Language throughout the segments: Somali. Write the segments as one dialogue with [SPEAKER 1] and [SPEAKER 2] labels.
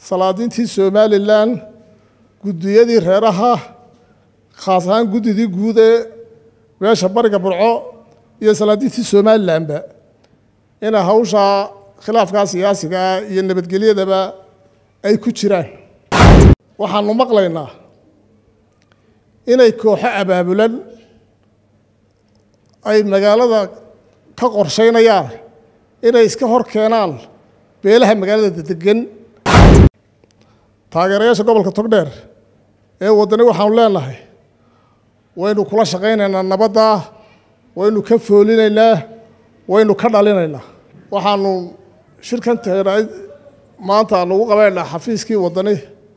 [SPEAKER 1] salaadiintii somalilan guddiyadii reeraha khaas ahaan guddidii guud ee meesha bariga burco iyo salaadiintii somalilanba inay hawshaa khilaafkaa siyaasigaa iyo nabadgelyadaba ay ku jiraan waxaanu maqlaynaa inay kooxo abaabulan ay magaalada ka qorshaynayaan inay iska hor keenaan beelaha magaalada degan taageerayaasha gobolka togdheer ee waddani waxaanu leenahay waynu kula shaqaynaynaa nabadda waynu ka foolinaynaa waynu ka dhalinaynaa waxaanu shirkan tagnay maanta aanu ugu qabaynaa xafiiskii waddani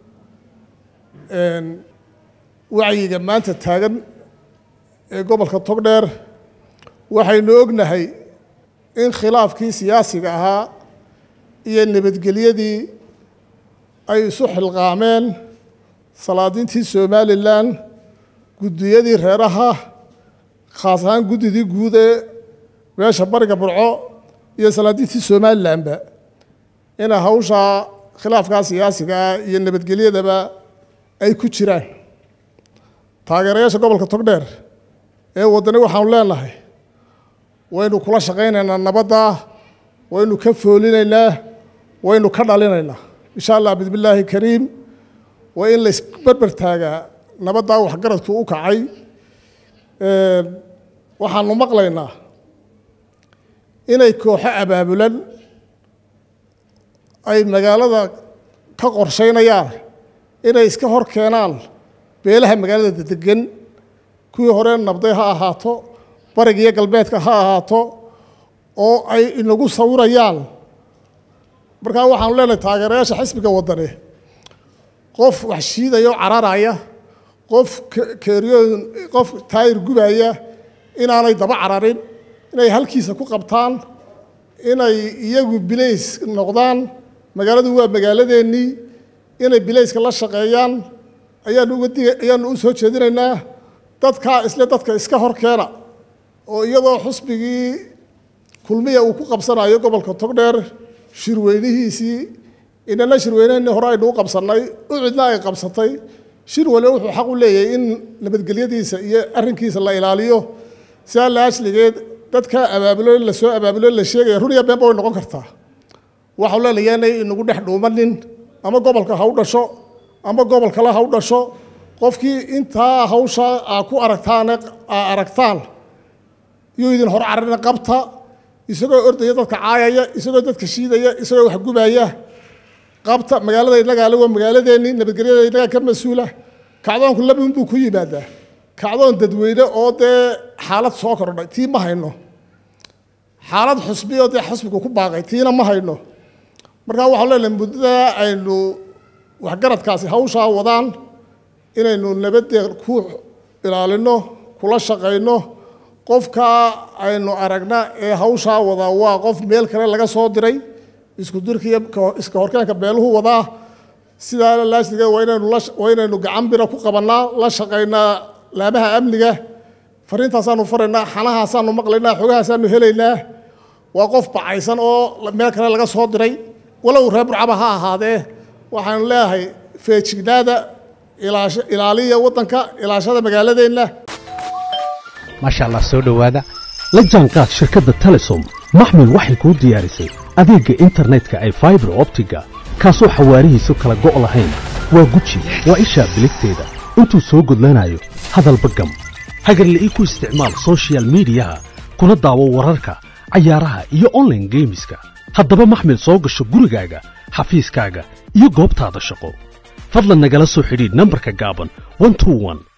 [SPEAKER 1] wacyiga maanta taagan ee gobolka togdheer waxaynu ognahay in khilaafkii siyaasiga ahaa iyo nabadgelyadii ay isu xilqaameen salaadiintii somalilan guddiyadii reeraha khaas ahaan guddidii guud ee meesha bariga burco iyo salaadiintii somalilanba inay hawshaa khilaafkaa siyaasigaa iyo nabadgelyadaba ay ku jiraan taageerayaasha gobolka togdheer ee waddani waxaanu leenahay waynu kula shaqaynaynaa nabadda waynu ka foolinaynaa waynu ka dhalinaynaa insha allah bismillaahi kariim waa in la isberber taagaa nabaddaa waxgaradku u kacay waxaanu maqlaynaa inay kooxo abaabulan ay magaalada ka qorshaynayaan inay iska hor keenaan beelaha magaalada degan kuwii hore nabday ha ahaato bariga iyo galbeedka ha ahaato oo ay inagu sawirayaan markaa waxaanu leenahay taageerayaasha xisbiga waddani qof wax shiidaya oo cararaya qof keeriyoon qof taayir gubaya inaanay daba cararin inay halkiisa ku qabtaan inay iyagu bilays noqdaan magaaladu waa magaaladeennii inay bilayska la shaqeeyaan ayaanu uga diga ayaanu u soo jeedinaynaa dadkaa isle dadka iska hor keena oo iyadoo xusbigii kulmiya uu ku qabsanayo gobolka togdheer shirweynihiisii inana shirweyneheenii hore aynu u qabsannay ucidna ay qabsatay shir waliba wuxuu xaq u leeyahay in nabadgelyadiisa iyo arrinkiisa la ilaaliyo sidaa la ashligeed dadka abaabulo la soo abaabulo la sheegaya run iyo beenba way noqon kartaa waxau leenayaa inay inagu dhex dhuumanin ama gobolka ha u dhasho ama gobol kale ha u dhasho qofkii intaa hawsha aa ku aragtaan aa aragtaan yuu idin hor cararina qabta isagoo ordaya dadka caayaya isagoo dadka shiidaya isagoo wax gubaya qabta magaalada inagaale waa magaaladeennii nabadgelyada inagaa ka mas-uula kacdoonku labin buu ku yimaadaa kacdoon dadweyne oo dee xaalad soo kordhay tii ma hayno xaalad xusbi oo dee xusbigu ku baaqay tiina ma hayno markaa waxaan leenahay muddada aynu waxgaradkaasi hawshaa wadaan inaynu nabaddeed ku ilaalino kula shaqayno qofka aynu aragna ee hawshaa wadaa waa qof meel kale laga soo diray isku dirka iyo iska horkeenka beeluhu wadaa sidaa laasliga waa inaynu waa inaynu gacan bira ku qabannaa la shaqaynaa laamaha amniga fariintaasaanu faraynaa xanahaasaanu maqlaynaa xogahaasaanu helaynaa waa qof bacaysan oo meel kale laga soo diray walow reer burcaba ha ahaadee waxaanu leeyahay feejignaada ilaaliya waddanka ilaashada magaaladeenna
[SPEAKER 2] maasha allah soo dhowaada la jaanqaad shirkadda telesom maxmil waxay kuu diyaarisay adeegga internetka ay faibar optiga kaasoo xawaarihiisu kala go' lahayn waa guji waa ishaa biligteeda intuu soo gudlanayo hadalba gam hagarle ii ku isticmaal sochial midiyaha kuna daawo wararka cayaaraha iyo onlaine geemiska haddaba maxmil soo gasho gurigaaga xafiiskaaga iyo goobtaada shaqo fadlan nagala soo xidhiidh nambarka gaaban